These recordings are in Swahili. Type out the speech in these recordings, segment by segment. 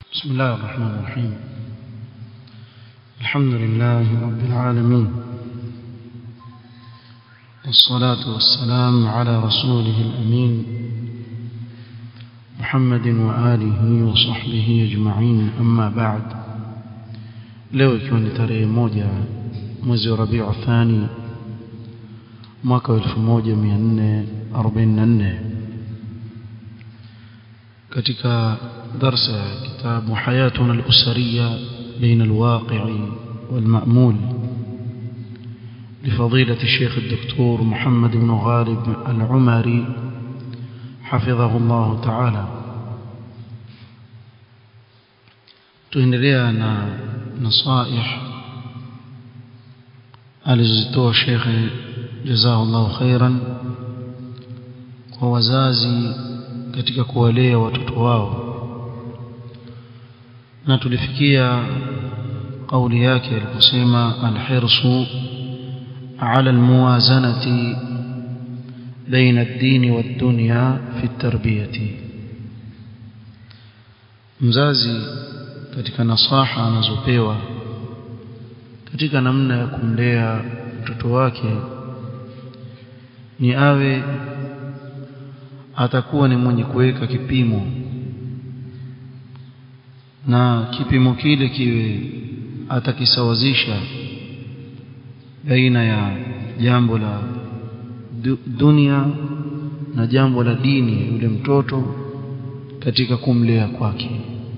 بسم الله الرحمن الرحيم الحمد لله رب العالمين والصلاة والسلام على رسوله الأمين محمد وآله وصحبه أجمعين أما بعد leo ikiwa ni tarehe moja mwezi wa rabiu thani mwaka wa 1444 katika درس كتاب حياتنا الأسرية بين الواقع والمأمول لفضيلة الشيخ الدكتور محمد بن غالب العمري حفظه الله تعالى tuendelea na nasaih alizozitoa shekhe jazahullahu khairan kwa wazazi katika kuwalea watoto wao na tulifikia kauli yake aliposema alhirsu ala almuwazanati baina ad-din wad-dunya fi at-tarbiyati mzazi katika nasaha anazopewa katika namna ya kumlea mtoto wake ni awe atakuwa ni mwenye kuweka kipimo na kipimo kile kiwe atakisawazisha baina ya jambo la dunia na jambo la dini yule mtoto katika kumlea kwake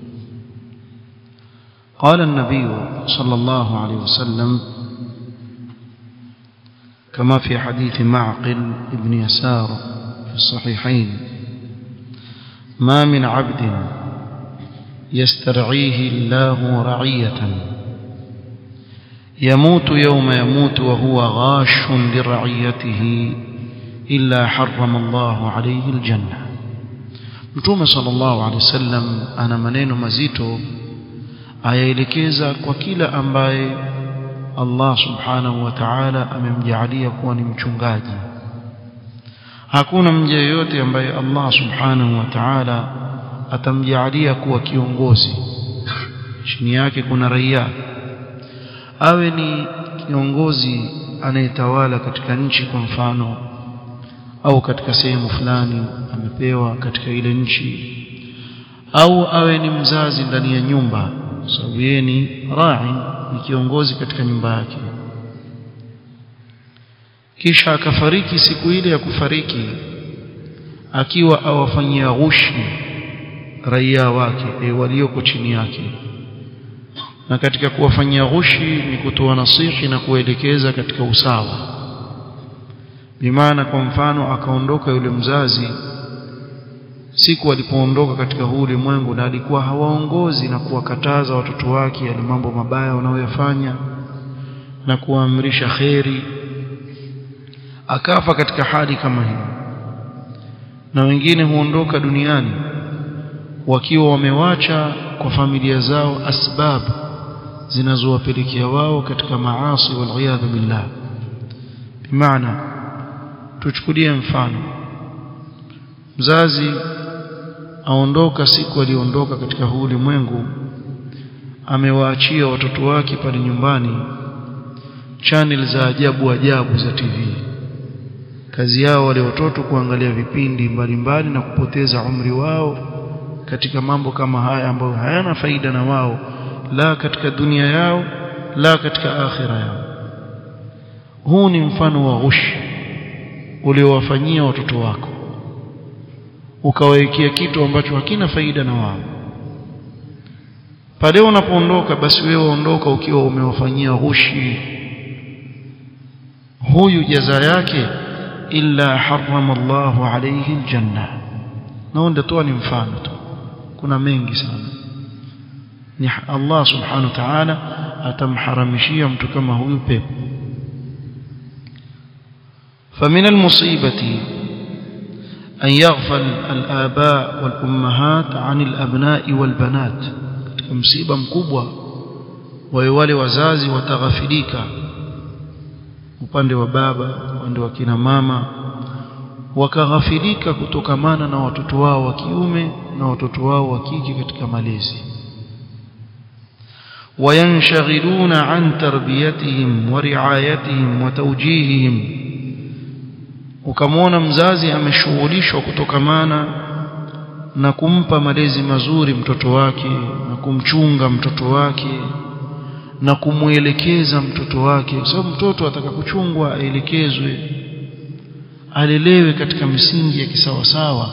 قال النبي صلى الله عليه وسلم كما في حديث معقل ابن يسار في الصحيحين ما من عبد يسترعيه الله رعية يموت يوم يموت وهو غاش لرعيته إلا حرم الله عليه الجنة Mtume sallallahu alaihi wasallam ana maneno mazito ayaelekeza kwa kila ambaye Allah subhanahu wa ta'ala amemjaalia kuwa ni mchungaji. Hakuna mja yeyote ambaye Allah subhanahu wa ta'ala atamjaalia kuwa kiongozi chini yake kuna raia awe ni kiongozi anayetawala katika nchi kwa mfano au katika sehemu fulani amepewa katika ile nchi au awe ni mzazi ndani ya nyumba sababu yeye ni rai ni kiongozi katika nyumba yake kisha akafariki siku ile ya kufariki akiwa awafanyia ghushi raia wake e, walioko chini yake na katika kuwafanyia ghushi ni kutoa nasihi na kuelekeza katika usawa bimaana kwa mfano akaondoka yule mzazi siku alipoondoka katika huu ulimwengu na alikuwa hawaongozi na kuwakataza watoto wake yale mambo mabaya wanayoyafanya na kuwaamrisha kheri akafa katika hali kama hiyo na wengine huondoka duniani wakiwa wamewacha kwa familia zao asbab zinazowapelekea wao katika maasi waliyadhu billah bimaana tuchukulie mfano mzazi aondoka siku aliondoka katika huu ulimwengu amewaachia watoto wake pale nyumbani channel za ajabu ajabu za TV kazi yao wale watoto kuangalia vipindi mbalimbali mbali na kupoteza umri wao katika mambo kama haya ambayo hayana faida na wao la katika dunia yao la katika akhira yao huu ni mfano wa ghushi uliowafanyia watoto wako ukawawekea kitu ambacho hakina faida na wao pale unapoondoka basi wewe ondoka ukiwa umewafanyia ghushi huyu jaza yake illa harrama Allahu alayhi aljanna na ndio toa ni mfano tu kuna mengi sana ni Allah subhanahu wa ta'ala atamharamishia mtu kama huyu pepo فمن المصيبة أن يغفل الآباء والأمهات عن الأبناء والبنات مصيبة مكبوة ويوالي وزازي وتغفليك upande wa baba upande wa kina mama wakaghafilika kutokamana na watoto wao wa kiume na watoto wao wa kike katika malezi وينشغلون عن تربيتهم ورعايتهم وتوجيههم ukamwona mzazi ameshughulishwa kutokamana na kumpa malezi mazuri mtoto wake na kumchunga mtoto wake na kumwelekeza mtoto wake kwa sababu mtoto ataka kuchungwa aelekezwe alelewe katika misingi ya kisawasawa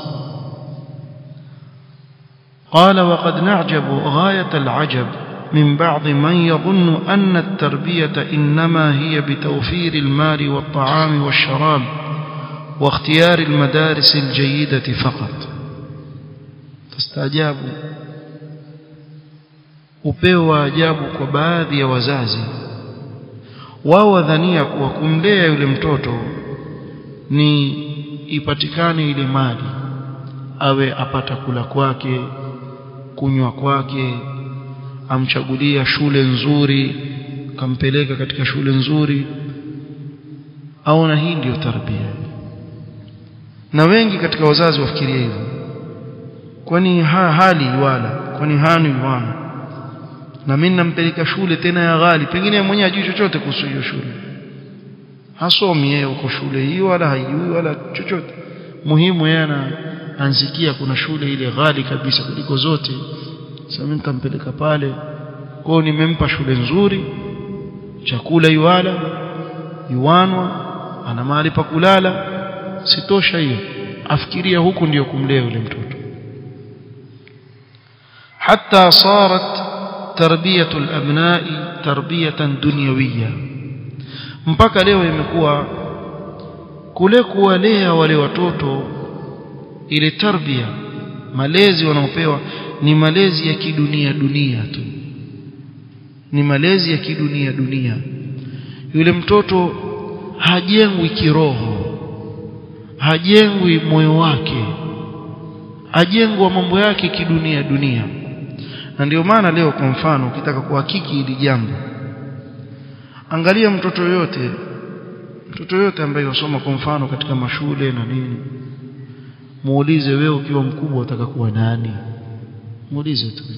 قال وقد نعجب غاية العجب من بعض من يظن أن التربية إنما هي بتوفير المال والطعام والشراب واختيار المدارس الجيدة فقط تستعجابوا upeo wa ajabu kwa baadhi ya wazazi wao wadhania kuwa kumlea yule mtoto ni ipatikane ile mali awe apata kula kwake kunywa kwake amchagulia shule nzuri kampeleka katika shule nzuri au na hii ndiyo tarbia na wengi katika wazazi wafikiria hivyo kwani ha, hali wala kwani hani wana na mimi nampeleka shule tena ya ghali pengine mwenyewe ajui chochote kuhusu hiyo shule hasomi yeye uko shule hiyo wala haijui wala chochote muhimu yeye ansikia kuna shule ile ghali kabisa kuliko zote sasa mimi nitampeleka pale kwao nimempa shule nzuri chakula yuala yuanwa ana mahali pa kulala sitosha hiyo afikiria huku ndiyo kumlea yule mtoto حتى صارت تربية الأبناء تربية دنيوية mpaka leo imekuwa kule kuwalea wale watoto ile tarbia malezi wanaopewa ni malezi ya kidunia dunia tu ni malezi ya kidunia dunia yule mtoto hajengwi kiroho hajengwi moyo wake ajengwa mambo yake kidunia dunia na ndio maana leo kwa mfano ukitaka kuhakiki hili jambo angalia mtoto yote mtoto yote ambaye wasoma kwa mfano katika mashule na nini muulize wewe ukiwa mkubwa utaka kuwa nani muulize tu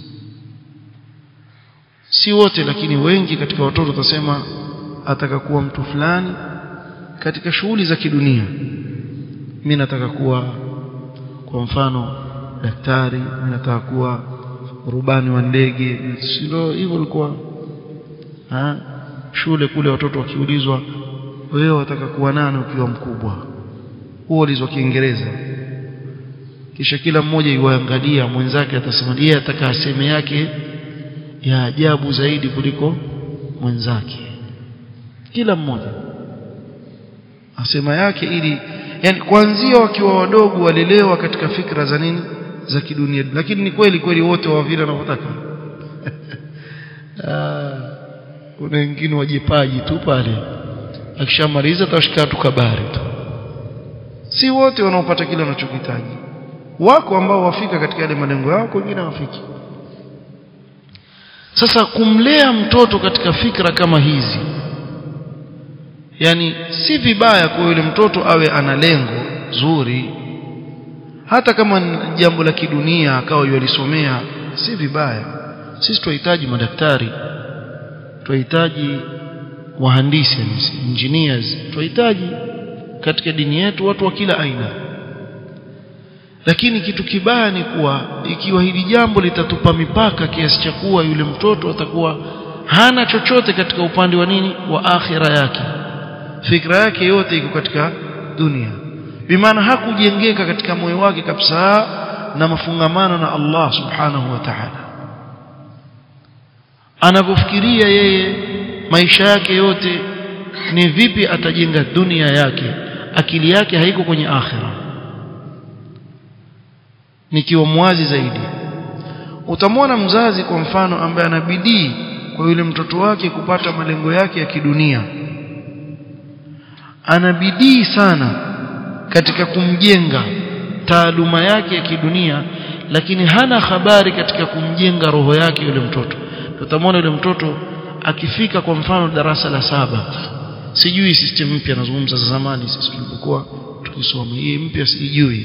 si wote lakini wengi katika watoto utasema ataka kuwa mtu fulani katika shughuli za kidunia mimi nataka kuwa kwa mfano daktari mimi nataka kuwa rubani wa ndege sio hivyo ilikuwa shule kule watoto wakiulizwa wewe wataka kuwa nani ukiwa mkubwa huo ulizwa kiingereza kisha kila mmoja yuangalia mwenzake atasema yeye ataka aseme yake ya ajabu zaidi kuliko mwenzake kila mmoja asema yake ili yani kuanzia wakiwa wadogo walelewa katika fikra za nini za kidunia lakini ni kweli kweli wote wa vile wanavyotaka kuna wengine wajipaji tu pale akishamaliza atashika tu kabari tu si wote wanaopata kile wanachokitaji wako ambao wafika katika yale malengo yao wengine hawafiki sasa kumlea mtoto katika fikra kama hizi yani si vibaya kwa yule mtoto awe ana lengo zuri hata kama jambo la kidunia akawa yalisomea si vibaya sisi tunahitaji madaktari tunahitaji wahandisi engineers tunahitaji katika dini yetu watu wa kila aina lakini kitu kibaya ni kuwa ikiwa hili jambo litatupa mipaka kiasi cha kuwa yule mtoto atakuwa hana chochote katika upande wa nini wa akhira yake fikra yake yote iko katika dunia bimaana hakujengeka katika moyo wake kabisa na mafungamano na Allah subhanahu wa ta'ala anavyofikiria yeye maisha yake yote ni vipi atajenga dunia yake akili yake haiko kwenye akhira nikiwa mwazi zaidi utamwona mzazi kwa mfano ambaye ana bidii kwa yule mtoto wake kupata malengo yake ya kidunia ana bidii sana katika kumjenga taaluma yake ya kidunia lakini hana habari katika kumjenga roho yake yule mtoto utamwona yule mtoto akifika kwa mfano darasa la saba sijui system mpya nazungumza za zamani sisi tulipokuwa tukisoma hii mpya sijui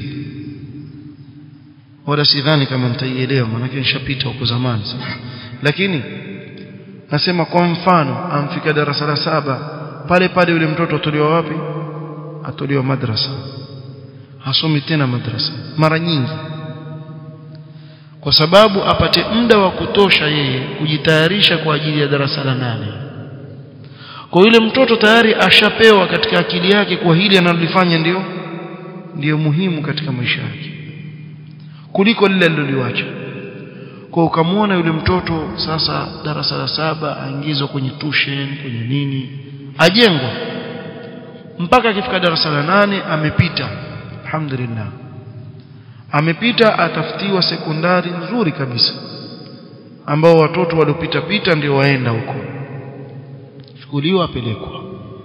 wala sidhani kama nitaielewa maana nishapita huko zamani sana lakini nasema kwa mfano amfika darasa la saba pale pale yule mtoto atolewa wapi atolewa madrasa hasomi tena madrasa mara nyingi kwa sababu apate muda wa kutosha yeye kujitayarisha kwa ajili ya darasa la nane kwa yule mtoto tayari ashapewa katika akili yake kwa hili analolifanya ndio ndio muhimu katika maisha yake kuliko lile aliloliacha kwa ukamwona yule mtoto sasa darasa la saba aingizwa kwenye tuition kwenye nini ajengwa mpaka akifika darasa la nane amepita alhamdulillah amepita atafutiwa sekondari nzuri kabisa ambao watoto waliopita pita ndio waenda huko chukuliwa apelekwa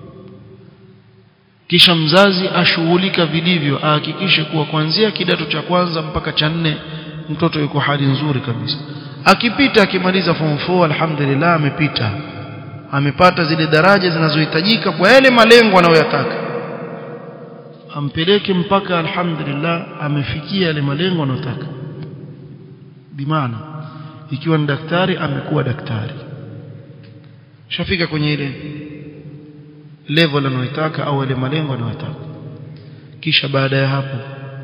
kisha mzazi ashughulika vilivyo ahakikishe kuwa kuanzia kidato cha kwanza mpaka cha nne mtoto yuko hali nzuri kabisa akipita akimaliza form 4 alhamdulillah amepita amepata zile daraja zinazohitajika kwa yale malengo anayoyataka ampeleke mpaka alhamdulillah amefikia yale malengo anayotaka bimaana ikiwa ni daktari amekuwa daktari shafika kwenye ile level anayotaka au ile malengo anayotaka kisha baada ya hapo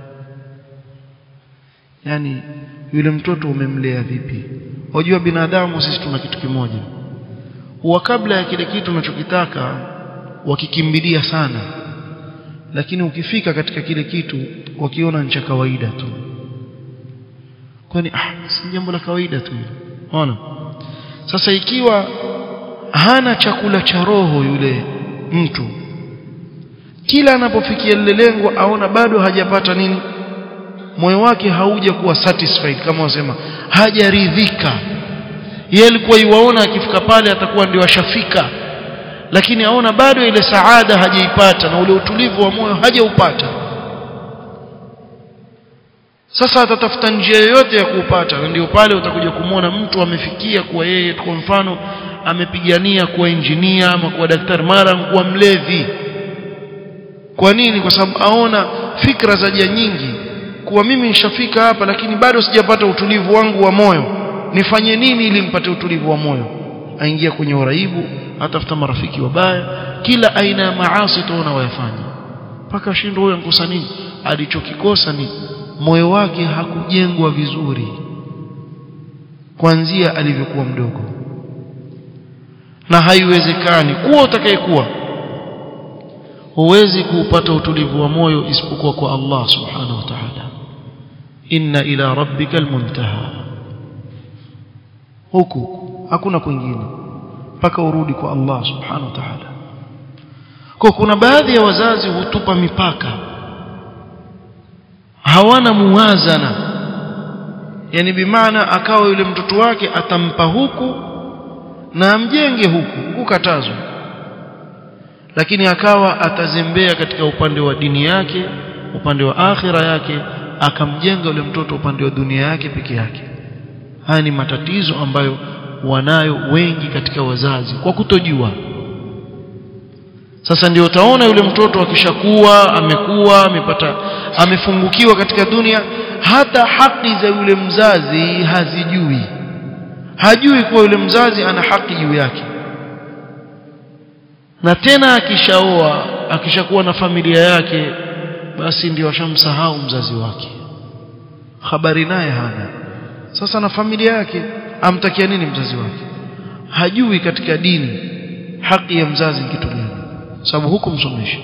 yani yule mtoto umemlea vipi wajua binadamu sisi tuna kitu kimoja huwa kabla ya kile kitu unachokitaka wakikimbilia sana lakini ukifika katika kile kitu wakiona ni cha kawaida tu kwani ah si jambo la kawaida tu unaona sasa ikiwa hana chakula cha roho yule mtu kila anapofikia lile lengo aona bado hajapata nini moyo wake hauja kuwa satisfied kama wasema hajaridhika yeye alikuwa yuwaona akifika pale atakuwa ndio ashafika lakini aona bado ile saada hajaipata na ule utulivu wa moyo hajaupata sasa atatafuta njia yoyote ya kuupata na ndio pale utakuja kumwona mtu amefikia kuwa yeye kwa mfano amepigania kuwa injinia ama kuwa daktari mara kuwa mlevi kwa nini kwa sababu aona fikra za jia nyingi kuwa mimi nishafika hapa lakini bado sijapata utulivu wangu wa moyo nifanye nini ili nipate utulivu wa moyo aingia kwenye uraibu atafuta marafiki wabaya kila aina ya maasi tuona wayafanya mpaka shindo huyo ankosa nini alichokikosa ni moyo wake hakujengwa vizuri kuanzia alivyokuwa mdogo na haiwezekani kuwa utakayekuwa huwezi kuupata utulivu wa moyo isipokuwa kwa Allah subhanahu wa ta'ala inna ila rabbika almuntaha huku hakuna kwingine mpaka urudi kwa Allah subhanahu wa ta'ala kwa kuna baadhi ya wazazi hutupa mipaka hawana muwazana yani bimaana akawa yule mtoto wake atampa huku na amjenge huku kukatazwa lakini akawa atazembea katika upande wa dini yake upande wa akhira yake akamjenga yule mtoto upande wa dunia yake peke yake haya ni matatizo ambayo wanayo wengi katika wazazi kwa kutojua sasa ndio utaona yule mtoto akishakuwa amekuwa amepata amefungukiwa katika dunia hata haki za yule mzazi hazijui hajui kuwa yule mzazi ana haki juu yake na tena akishaoa akishakuwa na familia yake basi ndio ashamsahau mzazi wake habari naye hana sasa na familia yake amtakia nini mzazi wake hajui katika dini haki ya mzazi kitu gani sababu hukumsomesha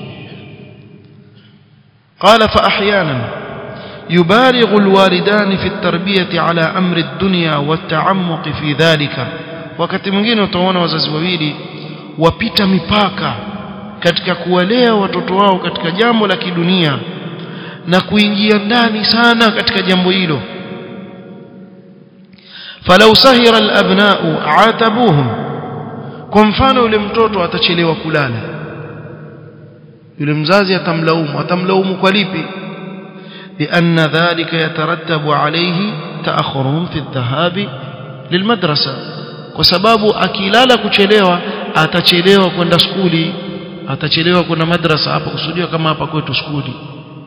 قال فأحيانا يبالغ الوالدان في التربية على أمر الدنيا والتعمق في ذلك wakati mwingine utaona wazazi wawili wapita mipaka katika kuwalea watoto wao katika jambo la kidunia na kuingia ndani sana katika jambo hilo falau sahira alabna'u atabuhum kwa mfano yule mtoto atachelewa kulala yule mzazi atamlaumu atamlaumu kwa lipi لأن ذلك يترتب عليه تأخرهم في الذهاب للمدرسة وسبب akilala kuchelewa atachelewa kwenda skuli atachelewa kwenda madrasa hapa kusudiwa kama hapa kwetu skuli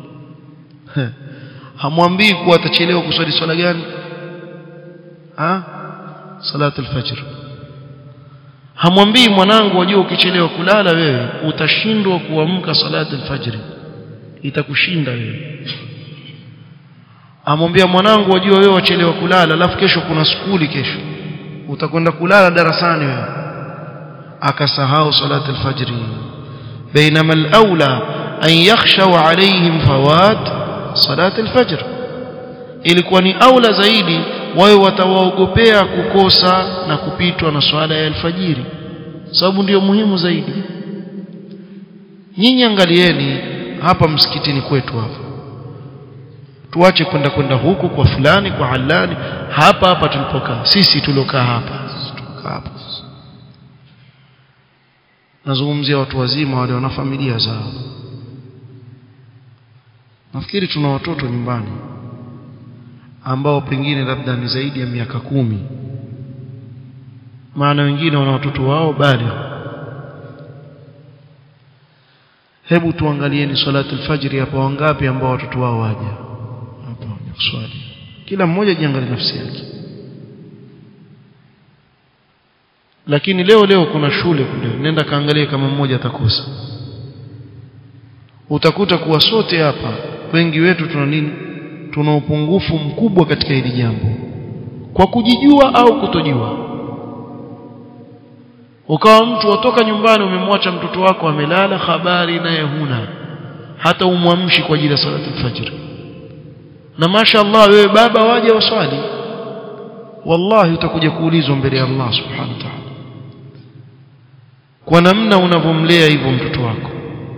hamwambii kuwa atachelewa kuswali swala gani ha salatu alfajr hamwambii mwanangu wajua ukichelewa kulala wewe utashindwa kuamka salati alfajri itakushinda wewe amwambia mwanangu wajua wewe wachelewa kulala alafu kesho kuna skuli kesho utakwenda kulala darasani wewe akasahau salati alfajri بينما الأولى أن يخشوا عليهم فوات صلاة الفجر ilikuwa ni aula zaidi wawe watawaogopea kukosa na kupitwa na swala ya alfajiri sababu ndiyo muhimu zaidi nyinyi angalieni hapa msikitini kwetu hapa tuache kwenda kwenda huku kwa fulani kwa halani hapa hapa tulipokaa sisi tuliokaa hapa tulipokaa hapa nazungumzia watu wazima wale wana familia zao nafikiri tuna watoto nyumbani ambao pengine labda ni zaidi ya miaka kumi maana wengine wana watoto wao bali hebu tuangalieni salatu alfajiri hapa wangapi ambao watoto wao waja hapa kuswali kila mmoja jiangalie nafsi yake lakini leo leo kuna shule kule nenda kaangalie kama mmoja atakosa utakuta kuwa sote hapa wengi wetu tuna nini tuna upungufu mkubwa katika hili jambo kwa kujijua au kutojua ukawa mtu watoka nyumbani umemwacha mtoto wako amelala habari naye huna hata umwamshi kwa ajili ya salatu alfajr na mashaallah wewe baba waje waswali wallahi utakuja kuulizwa mbele ya Allah subhanahu wa ta'ala kwa namna unavyomlea hivyo mtoto wako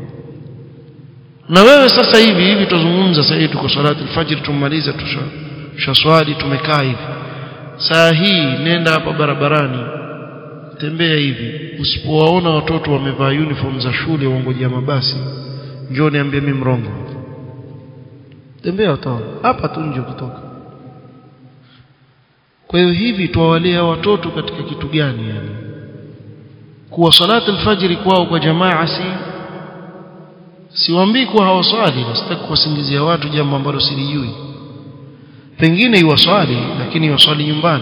na wewe sasa hivi hivi tuzungumza sasa hivi tuko salati alfajr tumaliza tushaswali tumekaa hivi saa hii nenda hapa barabarani tembea hivi usipowaona watoto wamevaa uniform za shule waongojea mabasi njoo niambie mimi mrongo tembea utaona hapa tu nje kutoka kwa hiyo hivi tuwalea watoto katika kitu gani yani kuwa salati alfajiri kwao kwa jamaa si siwaambii kuwa hawaswali sitaki kuwasingizia watu jambo ambalo silijui pengine iwaswali lakini iwaswali nyumbani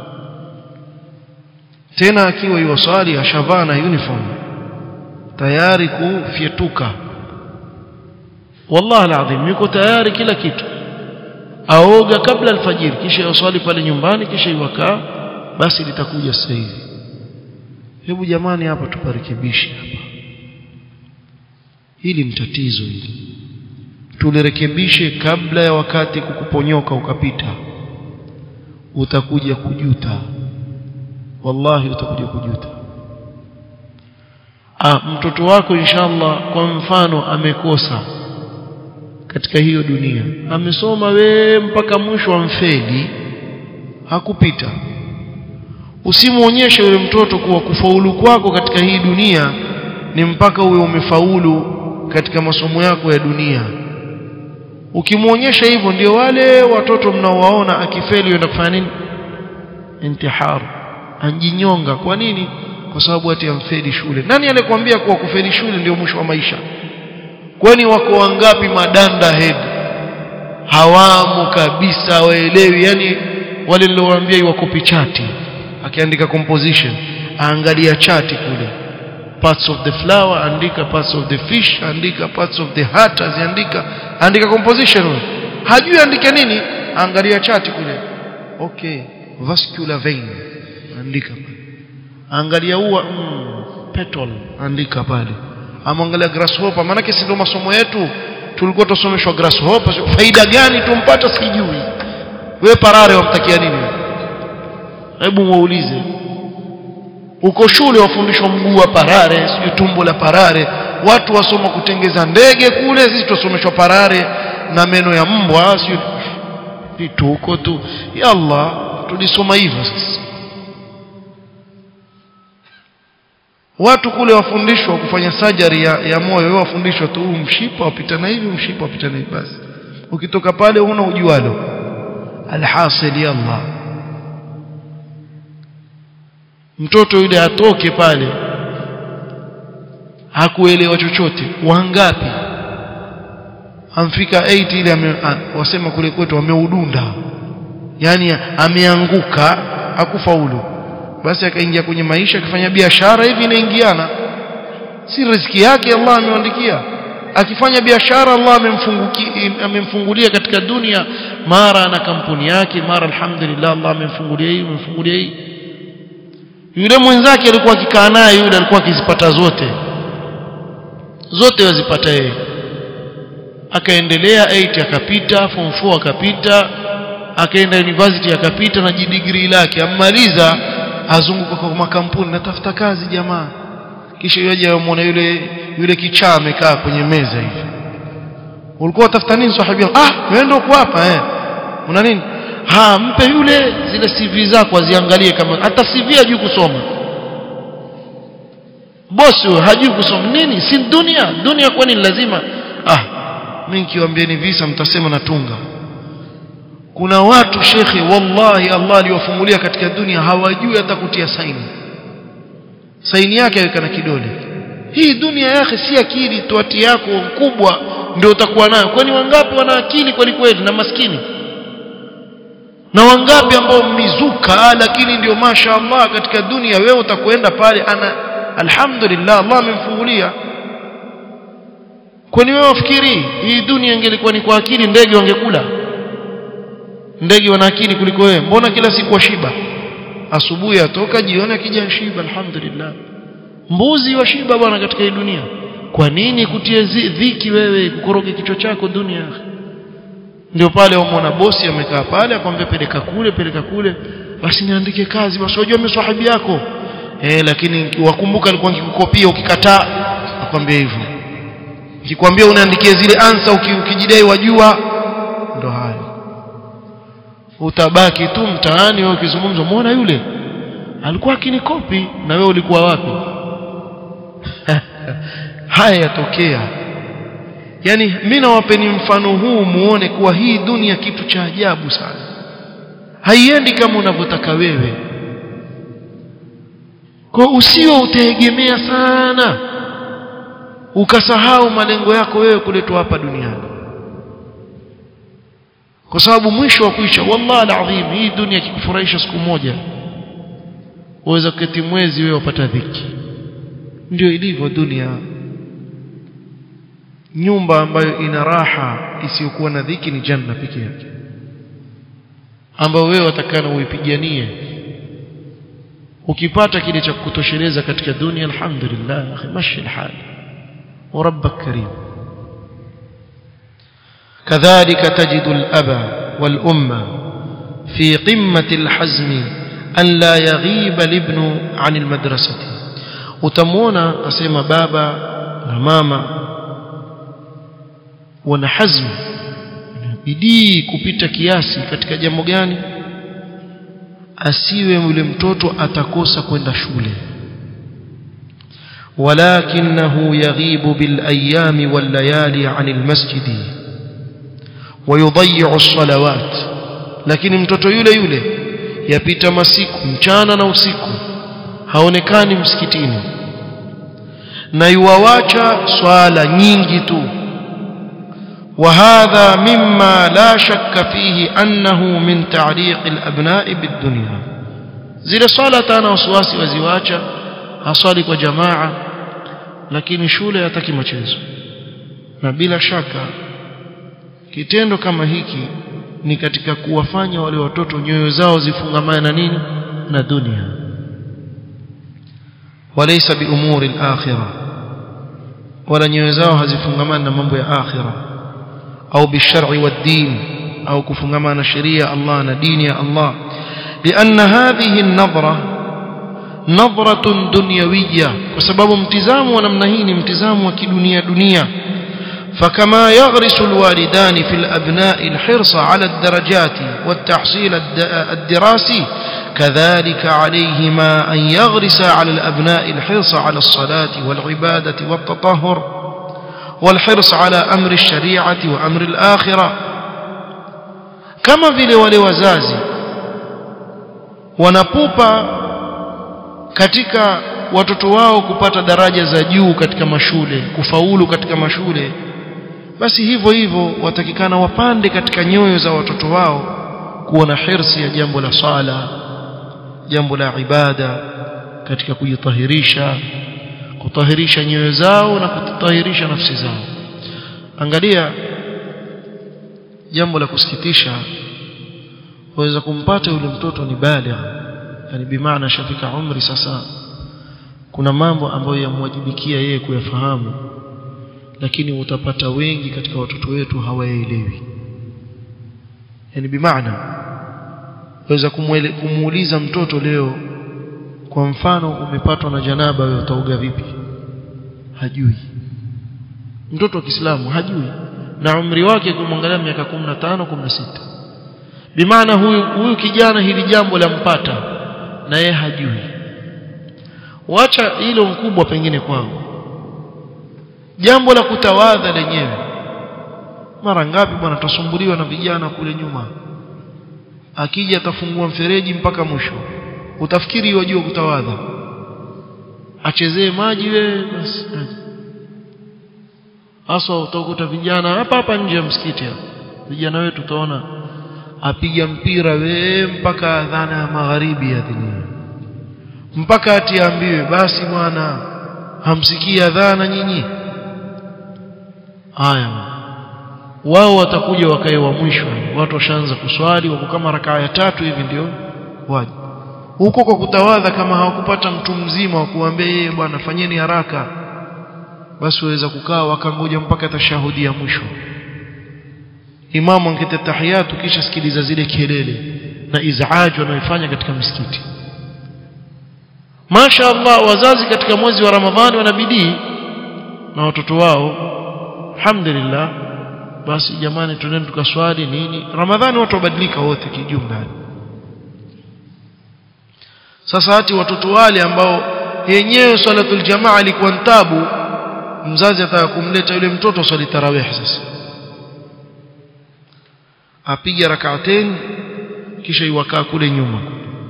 tena akiwa iwaswali ashavaa na uniform tayari kufyetuka wallahi alazim yuko tayari kila kitu aoga kabla alfajiri kisha yaswali pale nyumbani kisha iwakaa basi litakuja sasa hivi hebu jamani hapa tuparekebishe hapa hili ni tatizo hili tulirekebishe kabla ya wakati kukuponyoka ukapita utakuja kujuta wallahi utakuja kujuta ah mtoto wako inshallah kwa mfano amekosa katika hiyo dunia amesoma we mpaka mwisho amfeli hakupita usimuonyeshe yule mtoto kuwa kufaulu kwako katika hii dunia ni mpaka uwe umefaulu katika masomo yako ya dunia ukimwonyesha hivyo ndio wale watoto mnaowaona akifeli wenda kufanya nini intihar anjinyonga kwa nini kwa sababu ati amfeli shule nani alikwambia kuwa kufeli shule ndio mwisho wa maisha kwani wako wangapi madanda head hawamo kabisa waelewi yani wale niliowaambia iwakopi chati akiandika composition aangalia chati kule parts of the flower andika parts of the fish andika parts of the heart aziandika andika composition wewe hajui andike nini angalia chati kule okay vascular vein andika pale angalia ua mm, petal andika pale amwangalia grasshopper maana si ndio masomo yetu tulikuwa tusomeshwa grasshopper faida gani tumpata sijui wewe parare wamtakia nini hebu muulize uko shule wafundishwa mguu wa parare sijui tumbo la parare watu wasoma kutengeza ndege kule sisi tusomeshwa parare na meno ya mbwa sijui vitu huko tu ya Allah tulisoma hivyo sisi watu kule wafundishwa kufanya surgery ya, ya moyo wewe wafundishwa tu mshipa wapita na hivi mshipa wapita na hivi basi ukitoka pale una ujualo alhasil ya Allah mtoto yule atoke pale hakuelewa chochote wangapi amfika 8 ile ame, a, wasema kule kwetu ameudunda yani ameanguka hakufaulu basi akaingia kwenye maisha akifanya biashara hivi inaingiana si riziki yake Allah amemwandikia akifanya biashara Allah amemfungulia katika dunia mara na kampuni yake mara alhamdulillah Allah amemfungulia hii amemfungulia hii yule mwenzake alikuwa akikaa naye yule alikuwa akizipata zote zote wazipata yeye akaendelea 8 akapita form 4 akapita akaenda university akapita na jidigrii lake ammaliza azunguka kwa makampuni natafuta kazi jamaa kisha yeye amuona yule yule kichaa amekaa kwenye meza hivi ulikuwa utafuta nini sahibi ah wewe ndio hapa eh una nini ha mpe yule zile CV zako aziangalie kama hata CV hajui kusoma bosi hajui kusoma nini si dunia dunia kwani lazima ah mimi nikiwaambieni visa mtasema natunga kuna watu shekhe wallahi Allah aliwafungulia katika dunia hawajui hata kutia saini saini yake aweka na kidole hii dunia yake si akili tuati yako kubwa ndio utakuwa nayo kwani wangapi wana akili kweli kweli na maskini na wangapi ambao mizuka lakini ndio masha Allah katika dunia wewe utakwenda pale ana alhamdulillah Allah amemfungulia kwani wewe wafikiri hii dunia ingelikuwa ni kwa akili ndege wangekula ndege wana akili kuliko wewe mbona kila siku washiba asubuhi atoka jioni akija shiba alhamdulillah mbuzi washiba bwana katika hii dunia kwa nini kutie dhiki wewe kukoroge kichwa chako dunia ndio pale umwona bosi amekaa pale akwambia peleka kule peleka kule basi niandike kazi basi unajua mimi sahibi yako eh lakini wakumbuka alikuwa nikikukopia ukikataa akwambia hivyo nikikwambia unaandikia zile ansa ukijidai wajua ndo hayo utabaki tu mtaani wewe ukizungumza muona yule alikuwa akinikopi na wewe ulikuwa wapi haya yatokea yani mimi nawapeni mfano huu muone kuwa hii dunia kitu cha ajabu sana haiendi kama unavyotaka wewe kwa usio utegemea sana ukasahau malengo yako wewe kuletwa hapa duniani kwa sababu mwisho wa kuisha wallahi alazim hii dunia ikikufurahisha siku moja uweza kuketi mwezi wewe upata dhiki ndio ilivyo dunia nyumba ambayo ina raha isiyokuwa na dhiki ni janna pekee yake ambayo wewe watakana uipiganie ukipata kile cha kutosheleza katika dunia alhamdulillah akhi mashi alhal wa rabbak karim كذلك تجد الأب والأمة في قمة الحزم أن لا يغيب الابن عن المدرسة utamwona asema baba na mama wana hazmu bidii kupita kiasi katika jambo gani asiwe yule mtoto atakosa kwenda shule ولكنه يغيب بالأيام والليالي عن المسجد ويضيع الصلوات lakini mtoto yule yule yapita masiku mchana na usiku haonekani msikitini na yuwawacha swala nyingi tu وهذا مما لا شك فيه أنه من تعليق الأبناء بالدنيا zile swala tana wasiwasi waziwacha haswali kwa jamaa lakini shule hataki machezo na bila shaka kitendo kama hiki ni katika kuwafanya wale watoto nyoyo zao zifungamane na nini na dunia walaysa bi umuri al-akhirah wala nyoyo zao hazifungamani na mambo ya akhirah au bishar'i wad-din au kufungamana na sheria Allah na dini ya Allah لأن هذه النظرة نظرة دنيوية وسبب امتزام ونمنهين امتزام وكدنيا دنيا فكما يغرس الوالدان في الأبناء الحرص على الدرجات والتحصيل الدراسي كذلك عليهما أن يغرس على الأبناء الحرص على الصلاة والعبادة والتطهر والحرص على أمر الشريعة وأمر الآخرة كما vile wale wazazi wanapupa katika watoto wao kupata daraja za juu katika mashule kufaulu katika mashule basi hivyo hivyo watakikana wapande katika nyoyo za watoto wao kuwa na hirsi ya jambo la sala jambo la ibada katika kujitahirisha kutahirisha nyoyo zao na kutahirisha nafsi zao angalia jambo la kusikitisha waweza kumpata yule mtoto ni baligh yani bimaana shafika umri sasa kuna mambo ambayo yamwajibikia yeye kuyafahamu lakini utapata wengi katika watoto wetu hawaelewi yani bimaana waweza kumuuliza mtoto leo kwa mfano umepatwa na janaba wewe utaoga vipi hajui mtoto wa Kiislamu hajui na umri wake kumwangalia miaka 15 16 bimaana huyu huyu kijana hili jambo lampata na yeye hajui wacha hilo mkubwa pengine kwao jambo la kutawadha lenyewe mara ngapi bwana tutasumbuliwa na vijana kule nyuma akija atafungua mfereji mpaka mwisho utafikiri wajua kutawadha achezee maji wewe basi hasa utakuta vijana hapa hapa nje ya msikiti hapa vijana wetu utaona apiga mpira we mpaka adhana ya magharibi adhini mpaka atiambiwe basi bwana hamsikii adhana nyinyi haya wao watakuja wakae wa mwisho watu washaanza kuswali wako kama rakaa ya tatu hivi ndio waje huko kwa kutawadha kama hawakupata mtu mzima wa kuambia yeye bwana fanyeni haraka basi waweza kukaa wakangoja mpaka tashahudi ya mwisho imamu angeta tahiyatu kisha sikiliza zile kelele na izaaji wanaoifanya katika misikiti Masha Allah wazazi katika mwezi wa Ramadhani wanabidii na watoto wao alhamdulillah basi jamani tuneni tukaswali nini Ramadhani watu wabadilika wote kijumla sasa hati watoto wale ambao yenyewe salatul jamaa ilikuwa ntabu mzazi ataka kumleta yule mtoto swali tarawih sasa apiga rak'atain kisha iwakaa kule nyuma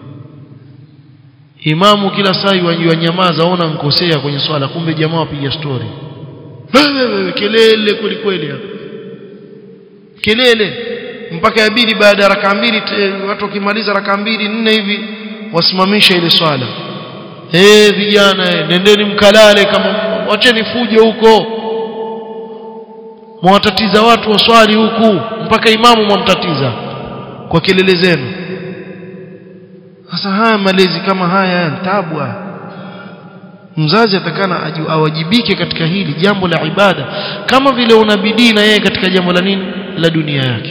imamu kila saa yajua nyamaza ona nkosea kwenye swala kumbe jamaa wapiga story wewe kelele kweli kweli kelele mpaka yabidi baada ya raka mbili watu wakimaliza raka mbili nne hivi wasimamisha ile swala eh vijana eh, nendeni mkalale kama wacheni fujo huko mwatatiza watu waswali huku mpaka imamu mwamtatiza kwa kelele zenu sasa haya malezi kama haya tabu mzazi atakana awajibike katika hili jambo la ibada kama vile una bidii na yeye katika jambo la nini la dunia yake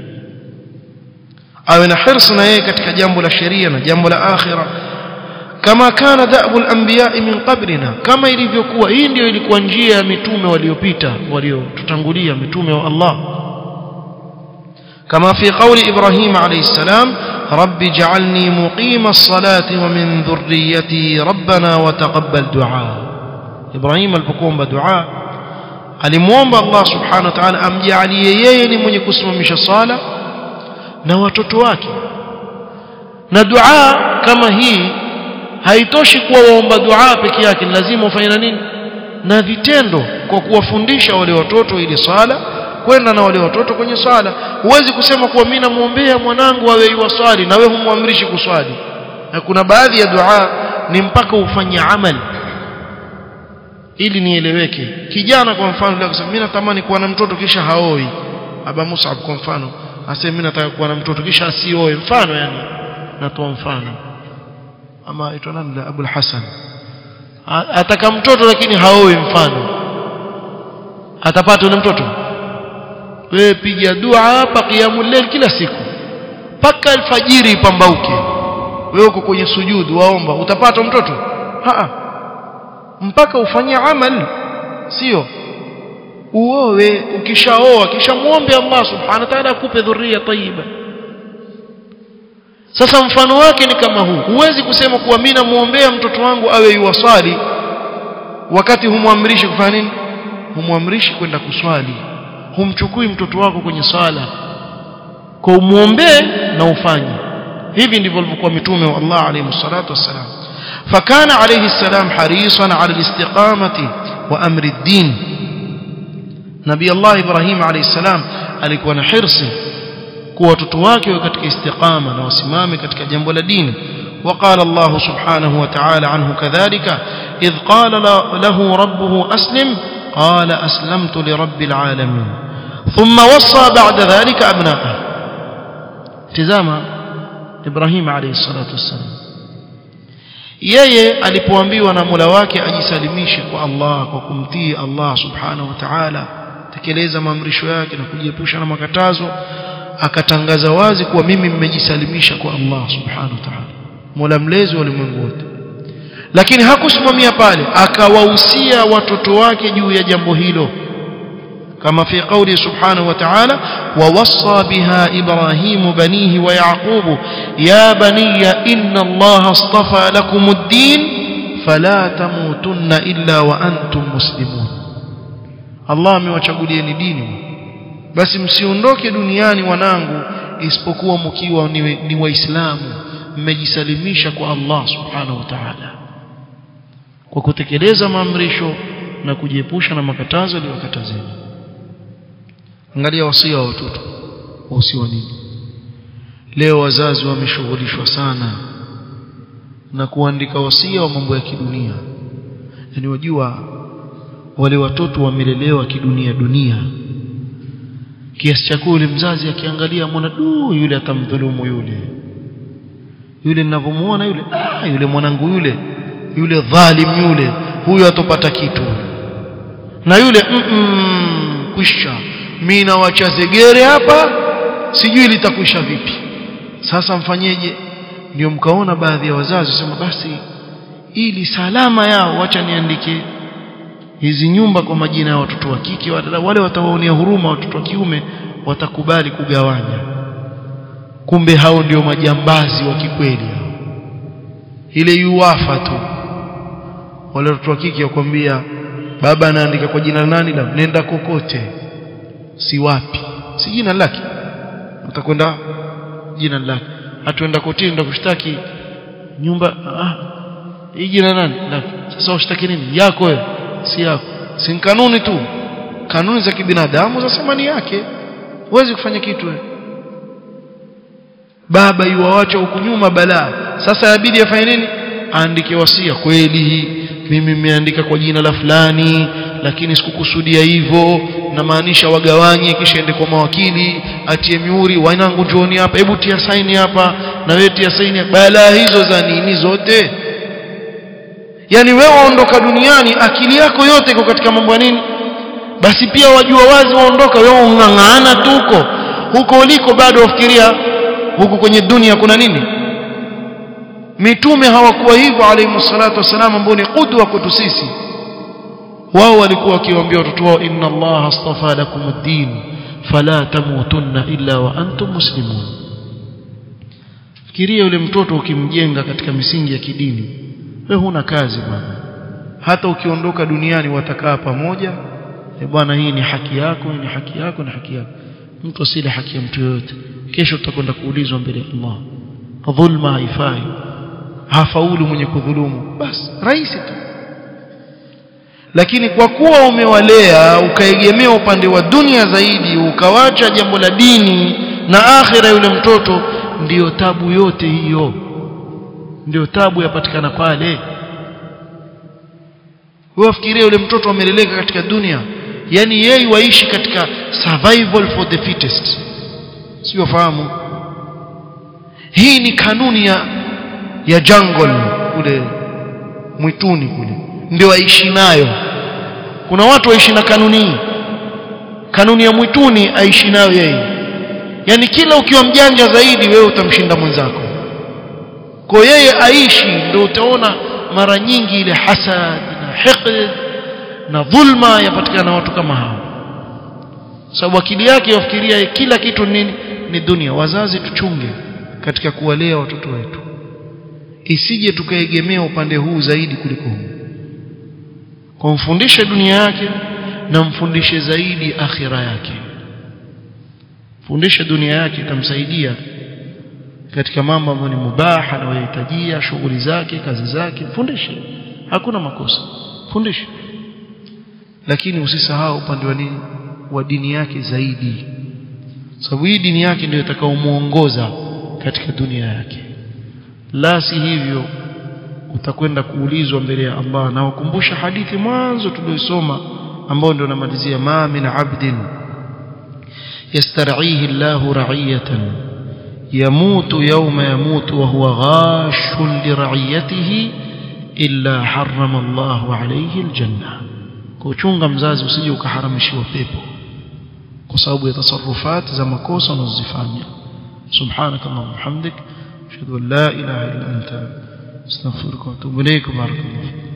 awe na hirsi na yeye katika jambo la sheria na jambo la akhira kama kana da'bu al-anbiya min qablina kama ilivyokuwa hii ndio ilikuwa njia ya mitume waliopita waliotutangulia mitume wa Allah كما في قول إبراهيم عليه السلام رب اجعلني مقيم الصلاة ومن ذريتي ربنا وتقبل دعاء إبراهيم البكوم بدعاء alimuomba Allah subhanahu wa ta'ala amjalie yeye ni mwenye kusimamisha sala na watoto wake na dua kama hii haitoshi kuwa waomba dua peke yake lazima ufanye na nini na vitendo kwa kuwafundisha wale watoto ili sala kwenda na wale watoto kwenye swala huwezi kusema kuwa mimi namuombea mwanangu awe yuwaswali na wewe humwamrishi kuswali na kuna baadhi ya dua ni mpaka ufanye amali ili nieleweke kijana kwa mfano leo kusema mimi natamani kuwa na mtoto kisha haoi aba Musab kwa mfano aseme mimi nataka kuwa na mtoto kisha asioe mfano yani natoa mfano ama aitwa nani Abu Hassan ataka mtoto lakini haoi mfano atapata yule mtoto wewe piga dua hapa qiyamul layl kila siku paka alfajiri ipambauke wewe uko kwenye sujudu waomba utapata mtoto ha mpaka ufanye amal sio uowe ukishaoa kisha muombe Allah subhanahu wa ta'ala akupe dhuria tayyiba sasa mfano wake ni kama huu huwezi kusema kuwa mimi namuombea mtoto wangu awe yuwaswali wakati humwamrishi kufanya nini humwamrishi kwenda kuswali humchukui mtoto wako kwenye sala kwa umuombee na ufanye hivi ndivyo walivyokuwa mitume wa Allah alayhi salatu wassalam fakana alayhi salam harisan ala alistiqamati wa amri ad-din nabii Allah Ibrahim alayhi salam alikuwa na hirsi kuwa watoto wake wawe katika istiqama na wasimame katika jambo la dini وقال الله سبحانه وتعالى عنه كذلك إذ قال له ربه أسلم قال أسلمت لرب العالمين ثم وصى بعد ذلك أبناءه تزام إبراهيم عليه الصلاة والسلام yeye alipoambiwa na Mola wake ajisalimishe kwa Allah kwa kumtii Allah subhanahu wa ta'ala tekeleza maamrisho yake na kujiepusha na makatazo akatangaza wazi kuwa mimi mmejisalimisha kwa Allah subhanahu wa ta'ala Mola mlezi wa ulimwengu wote lakini hakusimamia pale akawahusia watoto wake juu ya jambo hilo كما في قوله سبحانه وتعالى ووصى بها إبراهيم بنيه ويعقوب يا بني إن الله اصطفى لكم الدين فلا تموتن إلا وأنتم مسلمون الله amewachagulieni dini basi msiondoke duniani wanangu isipokuwa mkiwa ni, ni waislamu mmejisalimisha kwa Allah subhanahu wa ta'ala kwa kutekeleza maamrisho na kujiepusha na makatazo aliyokatazeni angalia wasia wa watoto wahusiwa nini leo wazazi wameshughulishwa sana na kuandika wasia wa mambo ya kidunia yani wajua wale watoto wamelelewa kidunia dunia kiasi cha kule mzazi akiangalia mwana du yule atamdhulumu yule yule ninavyomuona yule ah yule mwanangu yule yule dhalim yule huyo atopata kitu na yule mm -mm, kwisha mimi nawacha zegere hapa sijui litakwisha vipi sasa mfanyeje ndio mkaona baadhi ya wazazi sema basi ili salama yao wacha niandike hizi nyumba kwa majina ya watoto wa kike wale watawaonea huruma watoto wa kiume watakubali kugawanya kumbe hao ndio majambazi wa kikweli hao ile yuwafa tu wale watoto wa kike wakwambia baba anaandika kwa jina nani la nenda kokote si wapi si jina lake utakwenda jina lake hatuenda kotini ndo kushtaki nyumba ah hii jina nani lake sasa ushtaki nini yako wewe si yako si kanuni tu kanuni za kibinadamu zasema ni yake huwezi kufanya kitu wewe baba yuwaacha huku nyuma balaa sasa inabidi afanye nini aandike wasia kweli mimi nimeandika kwa jina la fulani lakini sikukusudia hivyo namaanisha wagawanye kisha ende kwa mawakili atie miuri wanangu njooni hapa hebu tia saini hapa na wewe tia saini balaa hizo za nini zote yani wewe waondoka duniani akili yako yote iko katika mambo ya nini basi pia wajua wazi waondoka wewe ung'ang'ana tu huko huko uliko bado wafikiria huku kwenye dunia kuna nini mitume hawakuwa hivyo alayhi salatu wasalam ambao ni qudwa kwetu sisi wao walikuwa wakiwaambia watoto wao inna allaha astafa lakum ad-din fala tamutunna illa wa antum muslimun fikiria yule mtoto ukimjenga katika misingi ya kidini wewe huna kazi bwana hata ukiondoka duniani watakaa pamoja e bwana hii ni haki yako hii ni haki yako na haki yako mtu asile haki ya mtu yoyote kesho tutakwenda kuulizwa mbele ya Allah dhulma haifai hafaulu mwenye kudhulumu basi rahisi tu lakini kwa kuwa umewalea ukaegemea upande wa dunia zaidi ukawacha jambo la dini na akhira yule mtoto ndiyo tabu yote hiyo ndio tabu yapatikana pale wafikiria yule mtoto ameleleka katika dunia yani yeye waishi katika survival for the fittest sio fahamu hii ni kanuni ya ya jungle kule mwituni kule ndio waishi nayo kuna watu waishi na kanuni hii kanuni ya mwituni aishi nayo yeye yani kila ukiwa mjanja zaidi wewe utamshinda mwenzako kwa yeye aishi ndio utaona mara nyingi ile hasad na hiqd na dhulma yapatikana na watu kama hao sababu akili yake yafikiria kila kitu nini ni dunia wazazi tuchunge katika kuwalea watoto wetu isije tukaegemea upande huu zaidi kuliko huu kumfundishe dunia yake na mfundishe zaidi akhira yake fundisha dunia yake itamsaidia katika mambo ambayo ni mubaha anayohitajia shughuli zake kazi zake fundishe hakuna makosa fundishe lakini usisahau upande wa nini wa dini yake zaidi sababu hii dini yake ndio itakaomuongoza katika dunia yake la si hivyo utakwenda kuulizwa mbele ya Allah na wakumbusha hadithi mwanzo tuliyosoma ambao ndio namalizia ma min abdin yastar'ihi Allahu ra'iyatan yamutu yawma yamutu wa huwa ghashun li ra'iyatihi illa harrama Allahu alayhi aljanna kuchunga mzazi usije ukaharamishiwa pepo kwa sababu ya tasarrufat za makosa unazozifanya subhanak allahumma hamdik ashhadu an la ilaha illa anta astaghfiruka wa atubu ilayk barakallahu